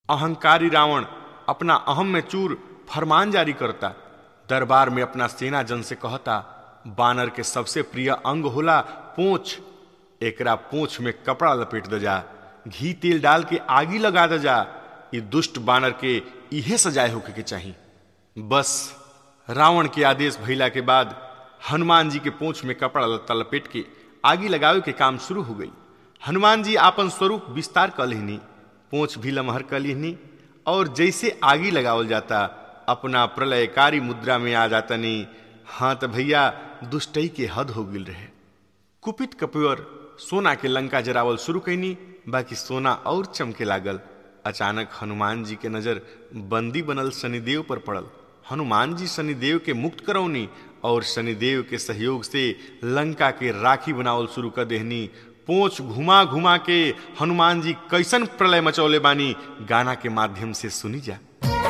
अहंकारी रावण अपना अहम में चूर फरमान जारी करता दरबार में अपना सेना जन से कहता बानर के सबसे प्रिय अंग होला पोछ एकरा पोछ में कपड़ा लपेट दे जा घी तेल डाल के आगी लगा दे जा ये दुष्ट बानर के इहे सजाए होके के चाही बस रावण के आदेश भइला के बाद हनुमान जी के पोछ में कपड़ा लत्ता लपेट के आगी लगावे के काम शुरू हो गई हनुमान जी आपन स्वरूप विस्तार कर लेहनी पोछ भी लमहर कर लेहनी और जैसे आगी लगावल जाता अपना प्रलयकारी मुद्रा में आ जातनी हाँ तो भैया दुष्टई के हद हो गिल रहे कुपित कपिवर सोना के लंका जरावल शुरू कैनी बाकी सोना और चमके लागल अचानक हनुमान जी के नजर बंदी बनल शनिदेव पर पड़ल हनुमान जी शनिदेव के मुक्त करौनी और शनिदेव के सहयोग से लंका के राखी बनावल शुरू कर देहनी पोछ घुमा घुमा के हनुमान जी कैसन प्रलय मचौले बानी गाना के माध्यम से सुनी जा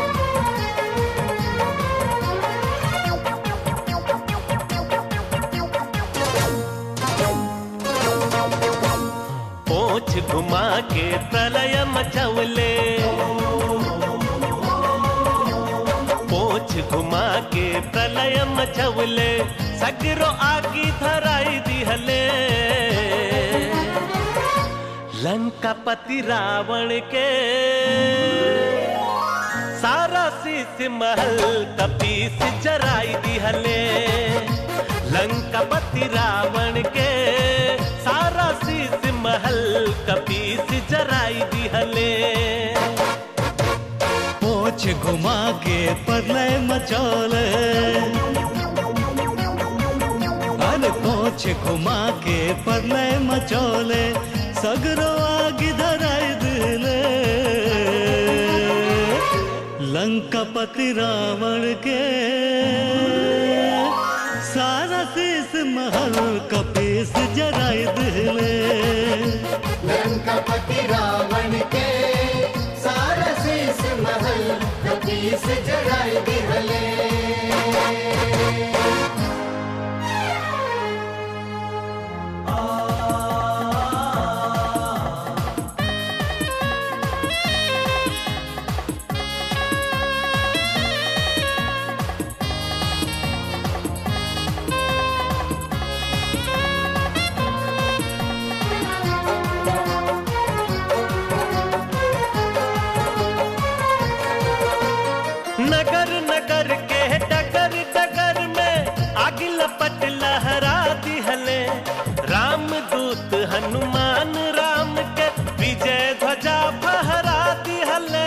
पोछ घुमा के प्रलय मचवले पोछ घुमा के प्रलय मचवले सगरो आगी धराई दिहले लंका पति रावण के सारा शीश महल कपीस जराई दिहले लंका पति रावण के सारा शीश महल कपीस जराई दिहले पोछ घुमा के प्रलय मचौले अरे पोछ घुमा के प्रलय मचौले सगरो आग धराई दिले लंकापति रावण के सारा शीश महल कपीस जराई दिले लंकापति रावण के सारा शीश महल कपीस जराई दिहले नगर नगर के डगर डगर में आग लपट लहरा दिहले राम दूत हनुमान राम के विजय ध्वजा फहरा दिहले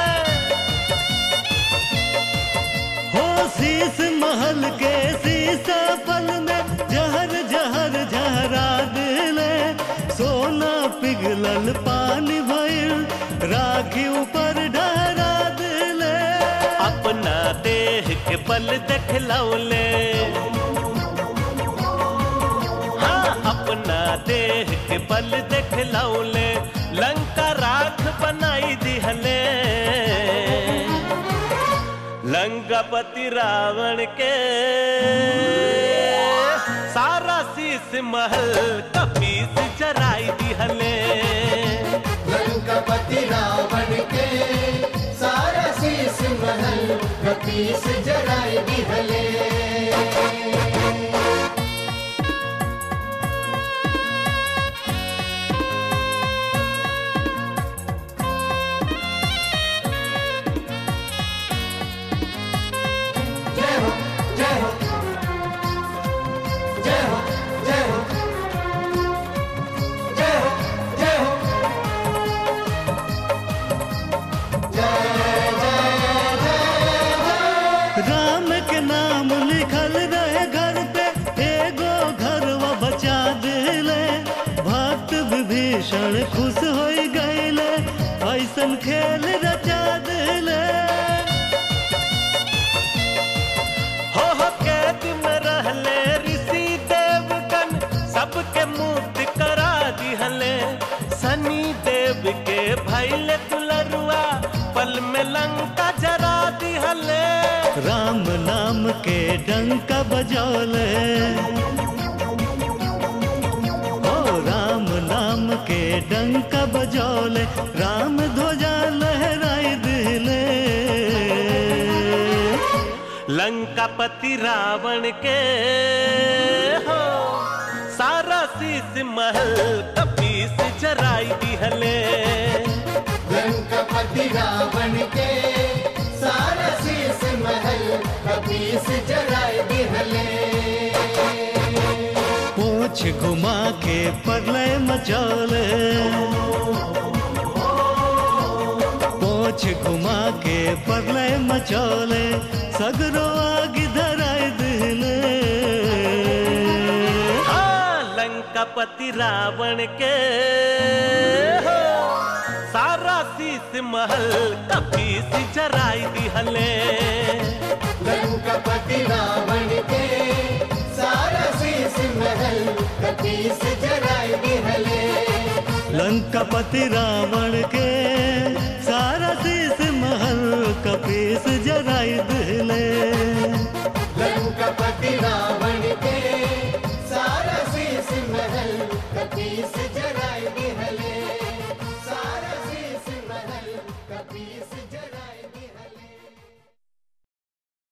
हो शीस महल के शीशा पल में जहर जहर जहरा दिले सोना पिघलल पानी भइल राखी ऊपर डहरा दिले अपना देह के बल देखलौले हाँ अपना देह के बल देखलौले लंका राख बनाई दिहले लंकापति रावण के सारा शीश महल कपीस जराई दिहले लंकापति रावण के सारा शीश महल कपीस जराई दिहले जय हो जय हो जय हो जय हो जय हो जय हो राम के नाम लिखल रहे घर पे एगो घरवा बचा दिले भक्त विभीषण खुश हो गईले ऐसन खेल रचा दिले हो हो कैद में रहले ऋषि देवगन सबके मुक्त करा दिहले सनी देव के भैले दुलरुआ पल में लंका जरा दिहले राम नाम के डंका बजौले ओ राम नाम के डंका बजौले राम ध्वजा लहराई लंकापति रावण के हो सारा शीस महल कपीस जराई दिहले लंकापति रावण के सारा शीस महल कपीस जराए दिहले पूछ घुमा के प्रलय मचौले पूछ घुमा के प्रलय मचौले सगरो आग धराय दिले हाँ, लंकापति रावण के हो सारा शीस महल कपीस जराई दिहले लंकापति रावण के सारा शीस महल कपीस जराए दिहले लंकापति रावण के